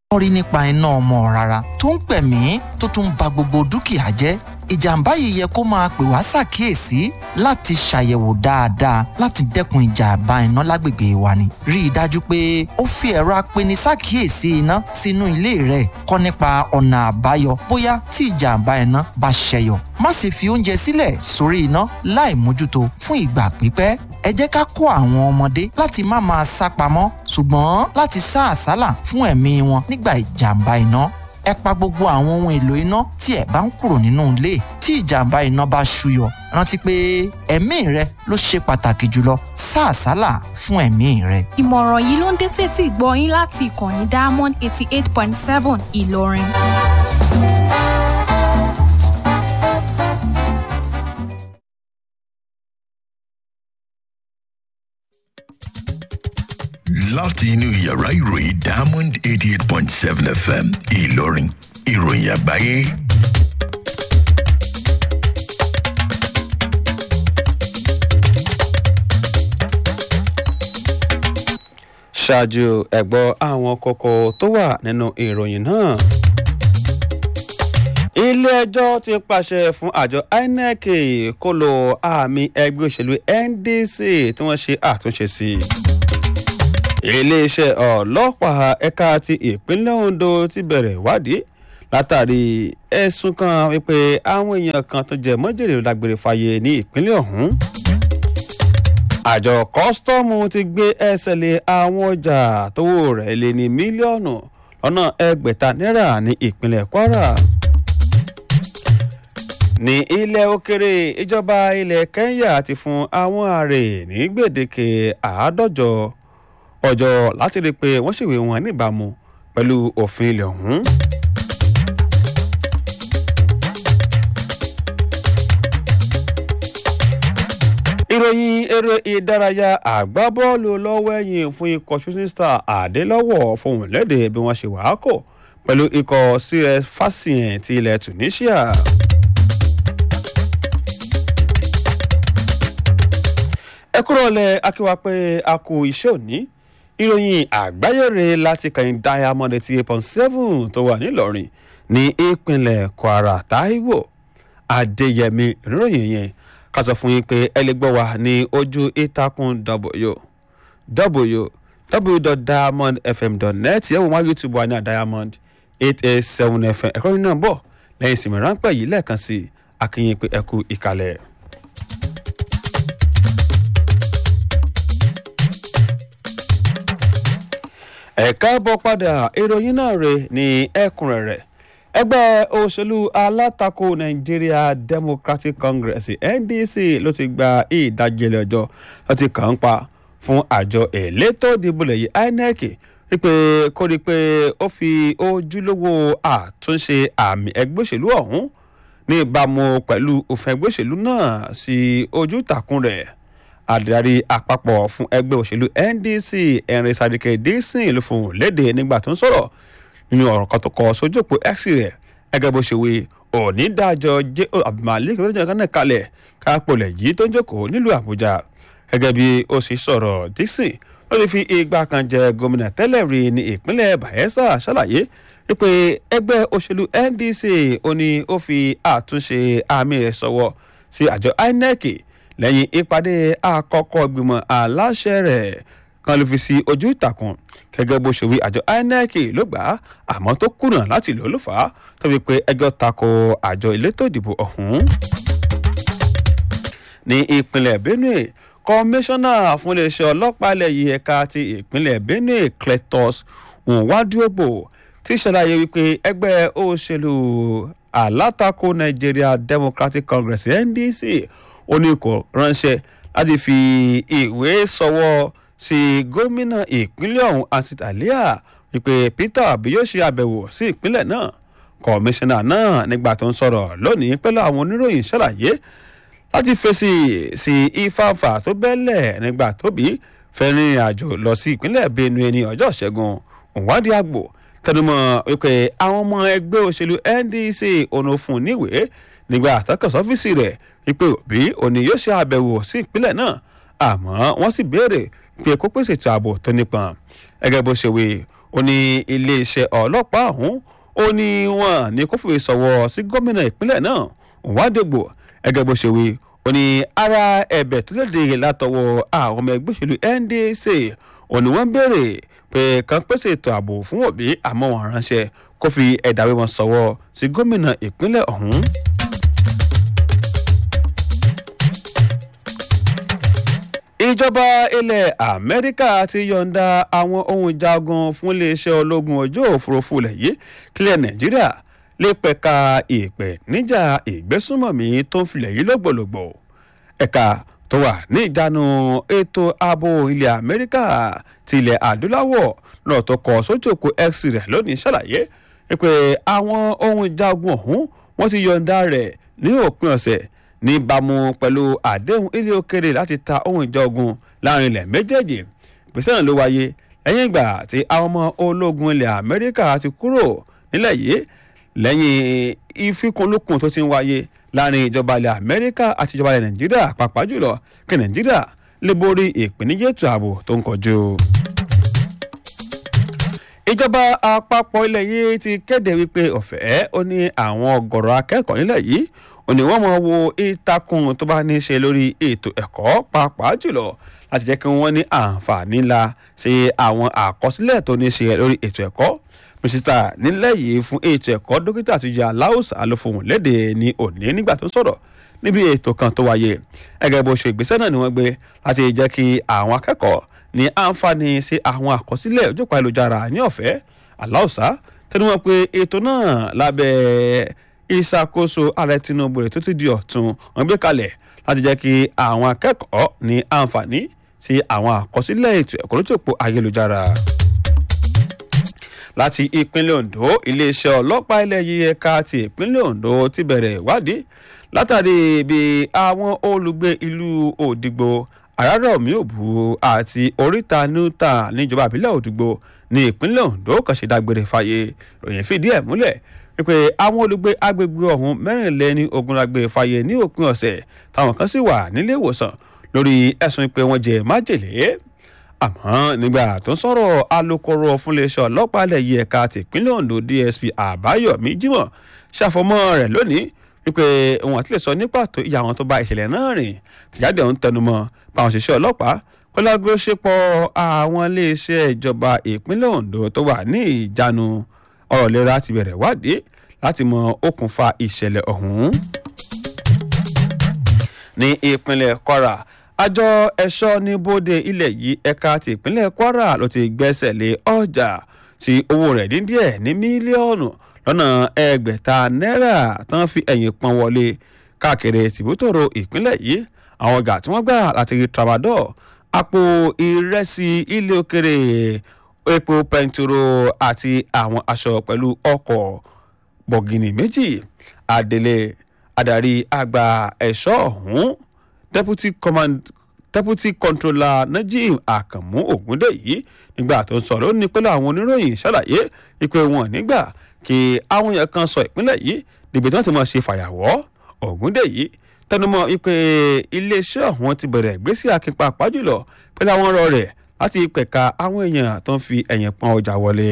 wọ́n rí nípa iná ọmọ rárá tó ń pẹ̀mí tó tún ba gbogbo dúkìá jẹ́ ìjàmbá yìí yẹ kó máa pè wá ṣàkíyèsí láti ṣàyẹ̀wò dáadáa láti dẹ́kun ìjàmbá iná lágbègbè wa ni. rí i dájú pé ó fi ẹ̀rọ apeni ṣàkíyèsí iná sínú ilé rẹ̀ kọ́ nípa ọ̀nà àbáyọ bóyá tí ìjàmbá iná bá ṣẹyọ. má ṣe fi oúnjẹ sílẹ̀ sórí iná láì mójútó fún ìgbà pípẹ́ ẹ jẹ́ ká kó àwọn ọmọdé láti má máa sá pamọ́ ṣùgbọ́n láti sá àsálà fún ẹ̀mí wọn nígbà ìjàmbá iná ẹ pa gbogbo àwọn ohun èlò iná tí ẹ bá ń kúrò nínú ilé tí ìjàmbá iná bá ṣúyọ rántí pé ẹ̀mí rẹ ló ṣe pàtàkì jùlọ sá àsálà fún ẹ̀mí rẹ. ìmọ̀ràn yìí ló ń dé tètè gbọ́ yín láti ìkànnì diamond eighty eight point seven ìlọrin. láti inú yàrá ìròyìn diamond eighty eight point seven fm ìlọrin ìròyìn àgbáyé. ṣáájú ẹ̀gbọ́ àwọn kókó tó wà nínú ìròyìn náà. ilé-ẹjọ́ ti pàṣẹ fún àjọ inec kó lo àmì ẹgbẹ́ òṣèlú ndc tí wọ́n ṣe àtúnṣe sí i iléeṣẹ́ ọlọ́pàá ẹ̀ka ti ìpínlẹ̀ ondo ti bẹ̀rẹ̀ ìwádìí látàrí ẹ̀sùn kan wípé àwọn èèyàn kan tó jẹ mọ́jèrè lágbèrè fàyè ní ìpínlẹ̀ ọ̀hún àjọ kọ́sítọ́ọ̀mù ti gbé ẹsẹ̀ lé àwọn ọjà tówó rẹ̀ lé ní mílíọ̀nù lọ́nà ẹgbẹ̀ta náírà ní ìpínlẹ̀ kwara ní ilẹ̀ òkèrè ìjọba ilẹ̀ kenya ti fún àwọn ààrẹ ní gbèdéke àádọ́jọ ọjọ́ láti rí i pé wọ́n ṣèwé wọn níbàámu pẹ̀lú òfin ilẹ̀ ọ̀hún. ìròyìn eré ìdárayá àgbábọ́ọ̀lù lọ́wọ́ ẹ̀yìn fún ikọ̀ shooting star àdélọ́wọ̀ fohùn lédè bí wọ́n ṣe wàá kò pẹ̀lú ikọ̀ cs fasien ti ilẹ̀ tunisia. ẹ kúrò lẹ akíwá pé a kú iṣẹ́ òní ìròyìn àgbáyére láti kàn diamond eighty eight point seven tó wà nílọrin ní ìpínlẹ̀ kwara taiwo adéyẹmí ìròyìn yẹn ká sọ fún yín pé ẹ lè gbọ́ wa ní ojú ìtàkùn w www.diamondfm.net yẹ́wò wá youtube wa ní diamond eight eight seven fm ẹ̀kọ́ yìí náà bọ̀ lẹ́yìn ìsinmi ráńpẹ́ yìí lẹ́ẹ̀kan sí akínyìn pé ẹ kú ìkàlẹ̀. ẹ̀ka bọ́ padà ìròyìn náà rè ní ẹ̀kúnrẹ́rẹ́ ẹgbẹ́ òṣèlú alátakò nigeria democratic congress ndc ló ti gba ìdájẹ́lẹ̀ ọjọ́ tó ti kàn ń pa fún àjọ elétò ìdìbò lẹ́yìn inec wípé kó rí i pé ó fi ojúlówó àtúnṣe àmì ẹgbẹ́ òṣèlú ọ̀hún ní ìbámu pẹ̀lú òfin ẹgbẹ́ òṣèlú náà sí ojú ìtàkùn rẹ̀ adarí àpapọ̀ fún ẹgbẹ́ òṣèlú ndc ẹ̀rìn sàdìkẹ́ dísìn ló fún un léde nígbà tó ń sọ̀rọ̀ nínú ọ̀rọ̀ kan tó kọ sójú òpó x rẹ̀ gẹ́gẹ́ bó ṣe wí onídàájọ́ j o abdulmalik lọ́jọ́ kan náà kalẹ̀ kápolẹ̀ yìí tó ń jókòó nílùú àbújá gẹ́gẹ́ bí ó sì sọ̀rọ̀ dísìn ó ti fi ìgbà kan jẹ gómìnà tẹ́lẹ̀ rí ní ìpínlẹ̀ bayelsa ṣàlàyé wípé ẹgbẹ́ òṣèlú ndc ó ní ó fi àtúnṣe àmì rẹ̀ sọ̀wọ́ sí àjọ inec lẹ́yìn ìpàdé àkọ́kọ́ ìgbìmọ̀ aláṣẹ rẹ̀ kan ló fi sí ojú ìtàkùn gẹ́gẹ́ bó ṣe wí àjọ inec ló gbà á àmọ́ tó kùnà láti lò ó ló fà á tó fi pé ẹjọ́ tako àjọ elétò ìdìbò ọ̀hún. ní ìpínlẹ̀ benue kọmíṣánná fún iléeṣẹ́ ọlọ́pàá ilẹ̀ yìí ẹ̀ka ti ìpínlẹ̀ benue cletus nwaduogbo ti ṣàlàyé wípé ẹgbẹ́ òṣèlú alátakò nigeria democratic congress ndc oníkò ránṣẹ́ láti fi ìwé sọwọ́ sí gómìnà ìpínlẹ̀ ọ̀hún asitalia wípé peter obi yóò ṣe àbẹ̀wò sí ìpínlẹ̀ náà kọmíṣánná náà nígbà tó ń sọ̀rọ̀ lónìí pẹ̀lú àwọn oníròyìn ṣàlàyé láti fèsì sí ìfàǹfà tó bẹ́lẹ̀ nígbà tóbi fẹ́ rìnrìn àjò lọ sí ìpínlẹ̀ benue ní ọjọ́ ìṣẹ́gun òwádìí àgbò tẹnumọ́ wípé àwọn ọmọ ẹgbẹ́ òṣèlú ndc ọ̀nà fún níwèé nígbà àtọ́kọ̀sọ́ ọ́fíìsì rẹ̀ wípé òbí òní yóò ṣe àbẹ̀wò sí ìpínlẹ̀ náà àmọ́ wọ́n sì béèrè pé kó pèsè ètò ààbò tó nípọn gẹ́gẹ́ bó ṣe wí ó ní iléeṣẹ́ ọlọ́pàá ọ̀hún ó ní wọn ní kó fòye sọ̀wọ́ sí gómìnà ìpínlẹ̀ náà òwádìgbò ẹgẹ́ bó ṣe wí ó ní ara ẹ̀bẹ̀ tó léde látọwọ́ àwọn ọmọ ẹgbẹ́ òṣèlú ndc ó ní wọ́n béèrè pé kàn pèsè ètò ààbò fún òbí àmọ́ wọn ránṣẹ́ kó fi ẹ̀dàwé wọn sọ̀wọ́ sí gómìnà ìpínlẹ̀ ọ̀hún. ìjọba ilẹ̀ amẹ́ríkà ti yọ̀ǹda àwọn ohun jagun fún iléeṣẹ́ ológun ojú òfurufú ilẹ̀ yìí kílẹ̀ nàìjíríà lè pẹ̀ka ìpè níjà ìgbésùnmọ̀mí tó ń filẹ̀ yìí lọ́gbọ̀lọ́gbọ̀ ẹ̀ka tó wà ní ìjánu ètò ààbò ilẹ̀ amẹ́ríkà ti ilẹ̀ adúláwọ̀ náà tó kọ sójú òkú x rẹ̀ lónìí ṣàlàyé pé àwọn ohun jagun ọ̀hún wọ́n ti yọ̀ǹda rẹ̀ ní òpin ọ̀sẹ̀ níbàámu pẹ̀lú àdéhùn ilé òkèrè láti ta ohun ìjà ogun láàrin ilẹ̀ méjèèjì ìpèsè náà ló wáyé lẹ́yìn ìgbà tí àwọn ọmọ ológun ilẹ̀ amẹ́ríkà ti kúrò nílẹ̀ yìí lẹ́yìn ìfikùnlukùn tó ti ń wáyé láàrin ìjọba ilẹ̀ amẹ́ríkà àti ìjọba ilẹ̀ nàìjíríà pàápàá jùlọ kí nàìjíríà lè borí ìpèníjà ètò ààbò tó ń kojú ìjọba àpapọ̀ ilẹ̀ yìí ti kéde wípé ọ̀fẹ́ ó ní àwọn ọ̀gọ̀rọ̀ akẹ́kọ̀ọ́ nílẹ̀ yìí ó ní wọ́n máa wo ìtakùn tó bá ní í ṣe lórí ètò ẹ̀kọ́ pàápàá jùlọ láti jẹ́ kí wọ́n ní àǹfààní ńlá sí àwọn àkọsílẹ̀ tó ní í ṣe lórí ètò ẹ̀kọ́ mísítà nílẹ̀ yìí fún ètò ẹ̀kọ́ dókítà àtúnjẹ aláwòsàn ló fohùn léde ní òní nígbà tó ń sọ̀rọ̀ níbi ètò kan tó wáyé ẹgẹ bó ṣe ìgbésẹ̀ náà ni wọ́n gbé láti jẹ́ kí àwọn akẹ́kọ̀ọ́ ní àǹfààní sí àwọn àkọsílẹ̀ ojókòó ayélujára ní ọ̀fẹ́ aláùsá tẹnu wọn pé ètò náà lábẹ́ ìṣàkóso ààrẹ tinubu rẹ̀ tó ti di ọ̀tun wọn gbé kalẹ̀ láti jẹ́ kí àwọn akẹ́kọ̀ọ́ ní àǹfààní sí àwọn àkọsílẹ̀ ètò ẹ̀kọ́ lójókòó ayélujára láti ìpínlẹ̀ ondo iléeṣẹ́ ọlọ́pàá ilẹ̀ yìí ẹ̀ka ti ìpínlẹ̀ ondo ti bẹ̀rẹ̀ ìwádìí látàrí bí àwọn olùgbé ìlú òdìgbò àràrọ̀mí òbú àti oríta newton níjọba àbílẹ̀ òdìgbò ní ìpínlẹ̀ ondo kan ṣe dágbére fáyé ròyìn fìdí ẹ̀ múlẹ̀ wípé àwọn olùgbé agbègbè ọ̀hún mẹ́rìnlẹ́ni ogun dágbére fáyé ní òpin ọ̀sẹ̀ táwọn kan sì wà nílé ìwòsàn lórí ẹ̀sùn pé wọ́n jẹ májèlé àmọ́ nígbà tó ń sọ̀rọ̀ alūkkóró fúnléeṣẹ́ ọlọ́pàá ilẹ̀ yìí ẹ̀ka tìpínlẹ̀ ondo dsp àbáyọ̀mí jimoh ṣàfọmọ́ rẹ̀ lónìí wípé òun àti lè sọ ní pàtó ìyá àwọn tó bá ìṣẹ̀lẹ̀ náà rìn tìjáde ọ̀hún tẹnumọ́ báwọn òṣìṣẹ́ ọlọ́pàá kọ́lágó ṣepọ̀ àwọn iléeṣẹ́ ìjọba ìpínlẹ̀ ondo tó wà ní ìjánu ọ̀rọ̀ ìlera ti bẹ̀rẹ̀ wádìí láti mọ okùnfà ìṣẹ̀lẹ̀ ọ̀hún. ní ìpínlẹ̀ kwara àjọ ẹ̀ṣọ́ ní bóde ilẹ̀ yìí ẹ̀ka ti ìpínlẹ̀ kwara ló ti gbẹ́sẹ̀ lé ọjà tí owó rẹ̀ dín díẹ̀ ní mílíọ̀nù lọ́nà ẹgbẹ̀ta náírà tán fi ẹ̀yìn pọn wọlé káàkiri tìbútòrò ìpínlẹ̀ yìí àwọn ọjà tí wọ́n gbà láti rí tramadol àpò ìrẹsì ilé òkèrè epo pẹntiró àti àwọn aṣọ pẹ̀lú ọkọ̀ bọ̀gìnì méjì adelé adarí àgbà ẹ̀ṣọ́ ọ̀hún deputy command deputy controller najim akamu ogundeyi nígbà tó ń sọ̀rọ̀ ó ní pẹ̀lú àwọn oníròyìn ṣàlàyé ìpè wọn nígbà kí àwọn èèyàn kan sọ ìpínlẹ̀ yìí níbi tí wọ́n ti máa ṣe fàyàwọ́ ogundeyi tẹnumọ́ ìpè iléeṣẹ́ ọ̀hún ti bẹ̀rẹ̀ ìgbésí akínpa pàjùlọ pẹ̀lú àwọn ọ̀rọ̀ rẹ̀ láti pẹ̀ka àwọn èèyàn tó ń fi ẹ̀yìn pọn ọjà wọlé.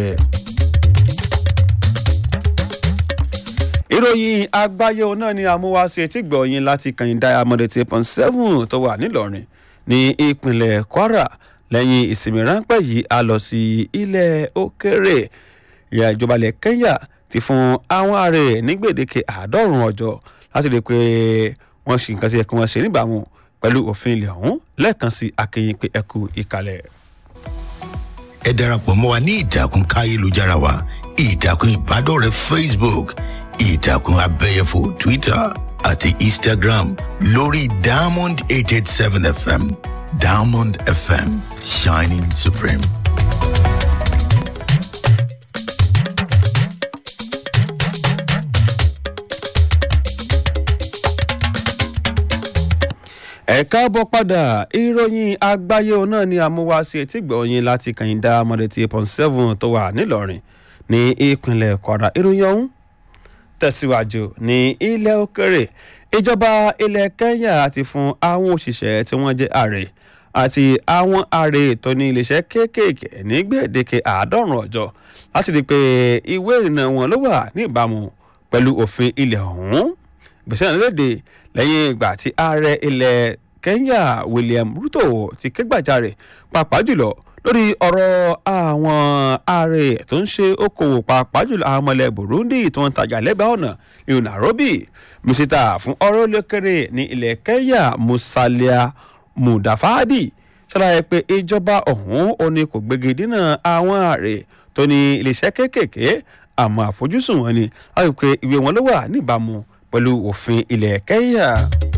ìròyìn àgbáyé òun náà ni àmúwáṣe etí gbọ̀nyìn láti kàn diamond eight point seven tó wà nílọrin ní ìpínlẹ̀ kwara lẹ́yìn ìsinmi ráńpẹ́ yìí a lọ sí ilẹ̀ òkèrè ìyá ìjọba ilẹ̀ kenya ti fún àwọn ààrẹ ní gbèdéke àádọ́rùn-ún ọjọ́ láti rí i pé wọ́n ṣe nǹkan tí ẹ̀kún wọn ṣe níbàámu pẹ̀lú òfin ilẹ̀ ọ̀hún lẹ́ẹ̀kan sí akínyìn pé ẹkú ìkàlẹ̀. ẹ darapọ̀ mọ́ wa ní ìtàkùn káyélujára wa ìtàkùn ìbádọ́rẹ̀ẹ́ facebook ìtàkùn abẹ́yẹfò twitter àti instagram lórí diamond eight eight seven fm diamond fm shining supreme. ẹ káàbọ̀ padà ìròyìn àgbáyé òun náà ni àmúwáṣe etí gbọ̀nyìn láti kàyìndà mọ̀dẹ̀tì point seven tó wà nílọrin ní ìpínlẹ̀ kwara ìròyìn ọ̀hún tẹ̀síwájú ní ilẹ̀ òkèrè ìjọba ilẹ̀ kenya ti fún àwọn òṣìṣẹ́ tí wọ́n jẹ́ ààrẹ àti àwọn ààrẹ tó ní iléeṣẹ́ kéékèèké ní gbèdéke àádọ́rùn ọjọ́ láti rí i pé ìwé ìrìnnà wọn ló wà ní ìbámu pẹ̀lú òfin ilẹ̀ ọ̀hún gbèsè náà léde lẹ́yìn ìgbà tí ààrẹ ilẹ̀ kenya william ruto ti ké gbàjarè pàápàá jùlọ lórí ọ̀rọ̀ àwọn ààrẹ tó ń ṣe okòwò pàápàá jùlọ àwọn ọmọ ilẹ̀ burundi tó ń tajà lẹ́gbàá ọ̀nà ní nairobi mísítà fún ọ̀rọ̀ olókèrè ní ilẹ̀ kenya musalia mudafadi ṣàlàyé pé ìjọba ọ̀hún ò ní kò gbégi dínà àwọn ààrẹ tó ní iléeṣẹ́ kéékèèké àmọ́ àfojúsùn wọn ni láti pé ìwé wọn ló wà níbàámu pẹ̀lú òfin ilẹ̀ kenya.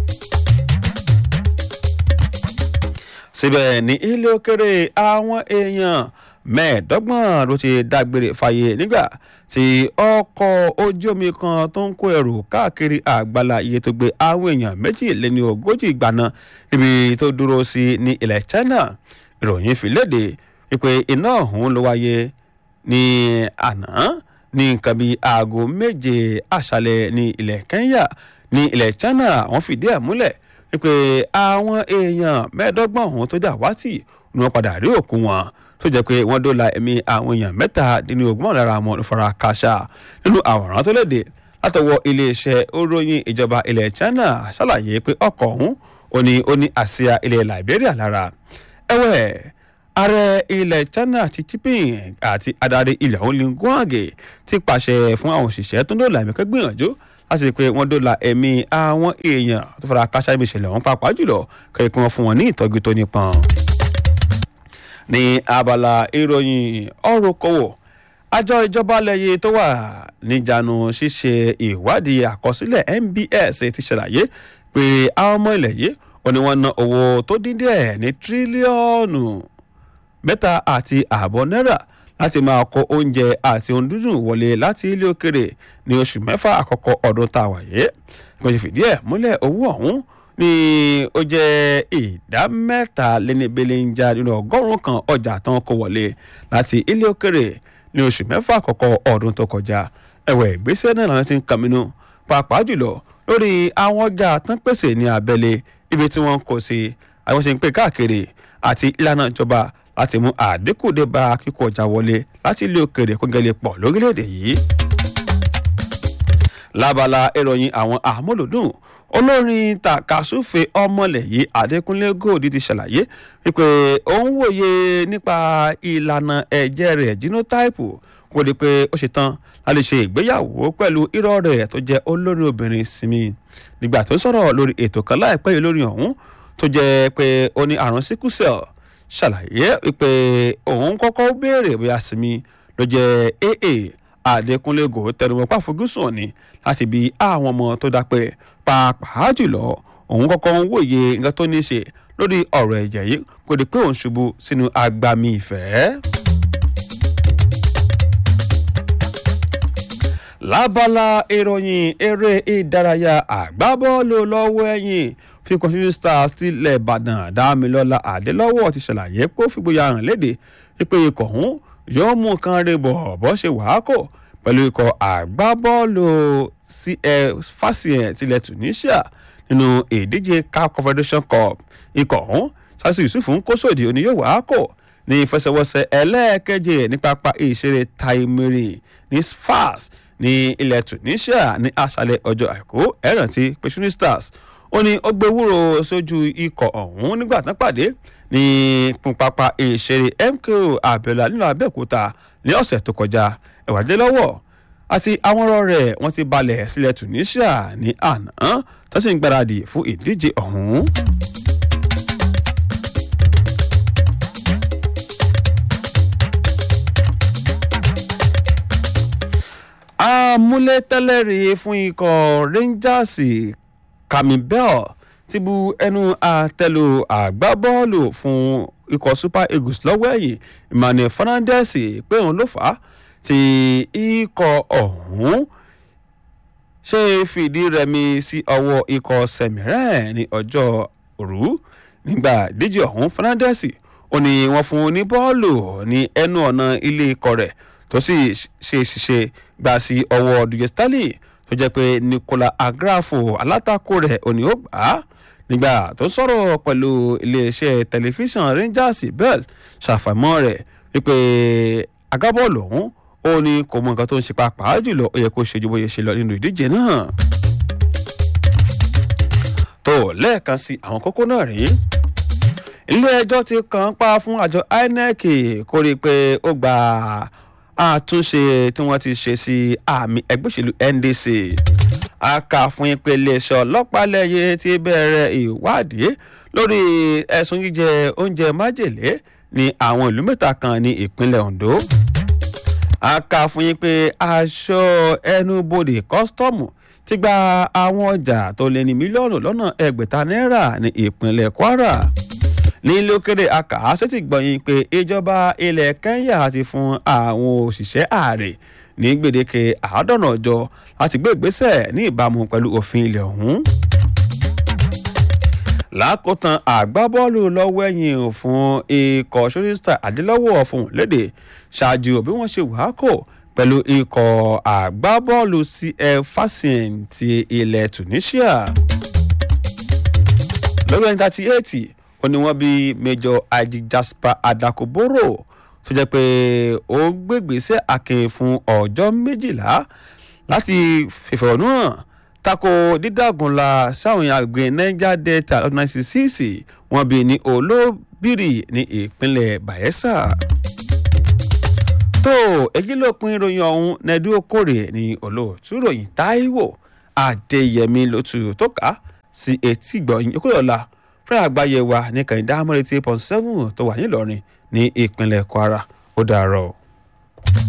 síbẹ̀ ní ilé òkèrè àwọn èèyàn mẹ́ẹ̀ẹ́dọ́gbọ̀n ló ti dágbére fáyé nígbà tí ọkọ̀ ojú omi kan tó ń kó ẹrù káàkiri àgbàlá iye tó gbé àwọn èèyàn méjìléní ogójì gbaná níbi tó dúró sí ní ilẹ̀ china ìròyìn fi léde wípé iná ọ̀hún ló wáyé ní àná ní nǹkan bíi aago méje àṣálẹ̀ ní ilẹ̀ kenya ní ilẹ̀ china wọ́n fìdí ẹ̀ múlẹ̀ wípé àwọn èèyàn mẹ́ẹ̀ẹ́dọ́gbọ̀n ọ̀hún tó dà wátì ni wọ́n padà rí òkú wọn tó jẹ́ pé wọ́n dóòlà ẹ̀mí àwọn èèyàn mẹ́ta nínú ogún lára wọn ló fara káṣá nínú àwòrán tó léde látọwọ́ iléeṣẹ́ oròyìn ìjọba ilẹ̀ china ṣàlàyé pé ọkọ̀ ọ̀hún ò ní ó ní àsíá ilẹ̀ liberia lára ẹ̀wẹ̀ ààrẹ ilẹ̀ china ti jinping àti adarí ilẹ̀ ọ̀hún linguage ti pàṣẹ fún àwọn òṣìṣẹ́ tó ń dóòlà ẹ̀mí kẹ́gbìyànjú láti rí i pé wọ́n dóòlà ẹ̀mí àwọn èèyàn tó fara káṣá ibi ìṣẹ̀lẹ̀ ọ̀hún pàápàá jùlọ kẹ́kẹ́ kí wọ́n fún wọn ní ìtọ́jú tó nípọn. ní abala ìròyìn ọ̀rọ̀ kọ́wọ́ àjọ ìjọba lẹ́yìn tó wà níjànú ṣíṣe ìwádìí àkọsílẹ̀ nbs ti ṣàlàyé pé àwọn ọmọ ilẹ̀ yìí ò ní wọ́n ná owó tó dín díẹ̀ ní tírílíọ̀nù mẹ́ta àti ààbọ̀ náírà láti máa kó oúnjẹ àti ohun dúdùn wọlé láti ilé òkèrè ní oṣù mẹ́fà àkọ́kọ́ ọdún tá a wà yé kò sì fìdí ẹ̀ múlẹ̀ owó ọ̀hún ní ó jẹ́ ìdá mẹ́ta lẹ́nibẹ̀lẹ̀ ń já nínú ọgọ́rùn-ún kan ọjà tán kó wọlé láti ilé òkèrè ní oṣù mẹ́fà àkọ́kọ́ ọdún tó kọjá ẹ̀wẹ̀ ìgbésẹ̀ náà làwọn ti ń kàmínú pàápàá jùlọ lórí àwọn ọjà tán pèsè ní abẹ́lé ibi tí wọ́n kò sí àwọn ṣe ń pè káàkiri àti ìlànà ìjọba láti mú àdínkù dé bá kíkó ọjà wọlé láti ilé òkèrè kó gẹ́lẹ́ pọ̀ lórílẹ̀‐èdè yìí. lábala ìròyìn àwọn àmúlòdùn olórin takasúfè ọmọlẹ̀ yìí adékúnlé gold ti ṣàlàyé wípé òun wòye nípa ìlànà ẹ̀jẹ̀ rẹ̀ genotype kó di pé ó ṣe tán láti ṣe ìgbéyàwó pẹ̀lú irọ́ rẹ̀ tó jẹ́ olórin obìnrin sinmi nígbà tó sọ̀rọ̀ lórí ètò kan láìpẹ́ yìí lórí ọ̀hún tó jẹ́ pé ó ní àrùn sickle cell ṣàlàyé wípé òun kọ́kọ́ béèrè bóyá sinmi ló jẹ́ aa adékúnlé gold tẹnumọ́ pàfojúsùn ni láti bí àwọn ọmọ tó dápẹ́ pàápàá jùlọ òun kọ́kọ́ ń wòye nǹkan tó ní í ṣe lórí ọ̀rọ̀ ẹ̀jẹ̀ yìí kò di pé òun ṣubú sínú agbami ìfẹ́. lábala ìròyìn eré ìdárayá àgbábọ́ọ̀lù lọ́wọ́ ẹ̀yìn fíkọ́ shooting stars tilẹ̀ ìbàdàn dámilọ́lá àdélọ́wọ́ ti ṣàlàyé pé ó fìgboyà hàn léde wípé ikọ̀ ọ̀hún yóò mú nǹkan rẹ̀ bọ̀ bọ́ ṣe wàá kò pẹ̀lú ikọ̀ àgbábọ́ọ̀lù fásiyẹn tilẹ̀ tunisia nínú ìdíje caf confederation cup ikọ̀ ọ̀hún sásù yusuf ń kó sòdì òní yóò wàá kò ní ìfẹsẹ̀wọnsẹ̀ ẹlẹ́ẹ̀keje ní pápá ìṣeré taimiri ní sfas ní ilẹ̀ tunisia ní àṣálẹ̀ ọjọ́ àìkú ẹ̀rántí pé shooting stars ó ní ó gbé wúrò sójú ikọ̀ ọ̀hún nígbà tán pàdé ní pápá ìṣeré mko abiola nínú abẹ́òkúta ní ọ̀sẹ̀ tó kọjá ẹ̀wàdé lọ́wọ́ àti àwọn ọ̀rọ̀ rẹ̀ wọ́n ti balẹ̀ sílẹ̀ tunisia ní àná tó sì ń gbáradì fún ìdíje ọ̀hún. amúlétẹ́lẹ̀rí fún ikọ̀ rangers camille ti bu ẹnu àtẹ́lù àgbábọ́ọ̀lù fún ikọ̀ super eagles lọ́wọ́ ẹ̀yìn emmanuel fernandez pé òun ló fà á tí ikọ̀ ọ̀hún ṣe fìdí rẹmi sí ọwọ́ ikọ̀ sẹ̀mìrẹ́ ní ọjọ́ òru nígbà díje ọ̀hún fernandez ó ní wọ́n fún un ní bọ́ọ̀lù ní ẹnu ọ̀nà ilé ikọ̀ rẹ̀ tó sì ṣe ṣiṣẹ́ gbà sí ọwọ́ dùjẹ́ stanley tó jẹ́ pé nicola agrafo alátakò rẹ̀ ò ní ó gbà á nígbà tó sọ̀rọ̀ pẹ̀lú iléeṣẹ́ tẹlifíṣàn rangers bell ṣàfàmọ́ rẹ̀ wípé agábọ́ọ̀lù ọ̀hún ó ní kò mọ nǹkan tó ń ṣe pàápàá jùlọ ó yẹ kó ṣe ju bóyá ṣe lọ nínú ìdíje náà. tó lẹ́ẹ̀kan sí àwọn kókó náà rèé ilé ẹjọ́ ti kàn án pa fún àjọ inec kó rí i pé ó gba àtúnṣe tí wọ́n ti ṣe sí àmì ẹgbẹ́ òṣèlú ndc a kà fún yín pé iléeṣẹ́ ọlọ́pàá lẹ́yẹ ti bẹ̀rẹ̀ ìwádìí lórí ẹ̀sùn jíjẹ oúnjẹ májèlé ní àwọn ìlú mẹ́ta kan ní ìpínlẹ̀ ondo a kà fún yín pé aṣọ ẹnubodè kọ́sítọ́ọ̀mù ti gba àwọn ọjà tó lé ní mílíọ̀nù lọ́nà ẹgbẹ̀ta náírà ní ìpínlẹ̀ kwara ní lókèrè akà sétí gbọ̀nyìn pé ìjọba ilẹ̀ kenya ti fún àwọn òṣìṣẹ́ ààrẹ ní gbèdéke àádọ́nà ọjọ́ láti gbé ìgbésẹ̀ ní ìbámu pẹ̀lú òfin ilẹ̀ ọ̀hún. lákòótán àgbábọ́ọ̀lù lọ́wọ́ ẹ̀yìn fún ikọ̀ ṣọ́sítà adélọ́wọ̀ fún léde ṣáájú bí wọ́n ṣe wàá kò pẹ̀lú ikọ̀ àgbábọ́ọ̀lù cf fasin ti ilẹ̀ tunisia. lórí ẹni thirty eight ó ní wọ́n bí major aji jasper adakoboro tó jẹ́ pé ó gbégbèsè akin fún ọjọ́ méjìlá láti fìfẹ̀hónú hàn tako dídàgúnla sáwọn àgbẹ̀ niger delta ọdún ninety six wọ́n bí ní olóbìrì ní ìpínlẹ̀ bayelsa. tó èyí ló pin ìròyìn ọ̀hún nẹ́dú okòrè ní olóòtú ròyìn táíwò adéyẹmí lótú tó kà sí etí gbọ̀nyìn okòrè fún àgbáyé wa ní kàìndá amúrètí point seven tó wà nílọrin ní ìpínlẹ̀ kwara ó dàárọ̀.